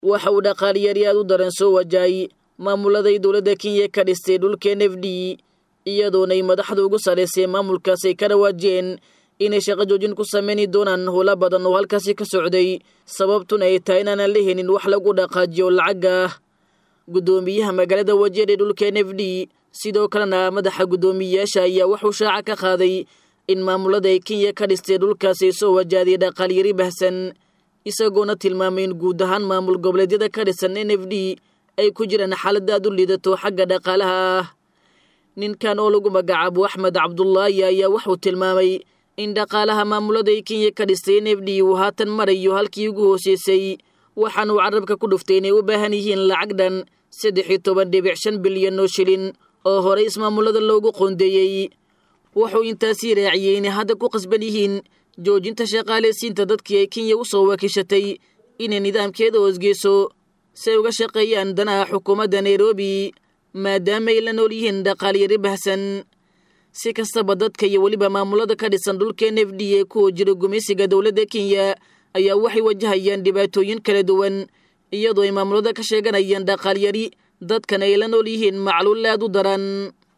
waxa uu dhaqaaliyari aad u daran soo wajahay maamuladay dowladda kenya ka dhistay dhulka n f d iyadoonay madaxda ugu sarraysay maamulkaas ay ka dhawaajiyeen inay shaqo joojin ku sameyni doonaan howlo badan oo halkaasi ka socday sababtuna ay tahay inaanan la helin wax lagu dhaqaajiyo lacag ah guddoomiyaha magaalada wajeer ee dhulka n f d sidoo kalena madaxa guddoomiyeyaasha ayaa wuxuu shaaca ka qaaday in maamulada ay kenya ka dhistay dhulkaasi soo wajahday dhaqaalyari bahsan isagoona tilmaamay in guud ahaan maamul goboleedyada ka dhisan n f d ay ku jiraan xaalada aad u liidato xagga dhaqaalaha ah ninkan oo lagu magacaabo axmed cabdulaahi ayaa wuxuu tilmaamay in dhaqaalaha maamulada ay kenya ka dhistay n f d uu haatan marayo halkii ugu hooseysay waxaanuu carabka ku dhuftay inay u baahan yihiin lacag dhan saddex iyo toban dhibic shan bilyan oo shilin oo horey ismaamulada loogu qoondeeyey wuxuu intaasii raaciyey inay hadda ku qasban yihiin joojinta shaqaalaysiinta dadkii ay kenya u soo wakiishatay inay nidaamkeeda hoosgeyso si ay uga shaqeeyaan danaha xukuumadda nairobi maadaama ay la nool yihiin dhaqaalyari bahsan si kastaba dadka iyo weliba maamulada ka dhisan dhulka n f d ee kuwa jira gumaysiga dowladda kenya ayaa waxay wajahayaan dhibaatooyin kala duwan iyadoo ay maamulada ka sheeganayaan dhaqaalyari dadkan ay la nool yihiin macluul aad u daran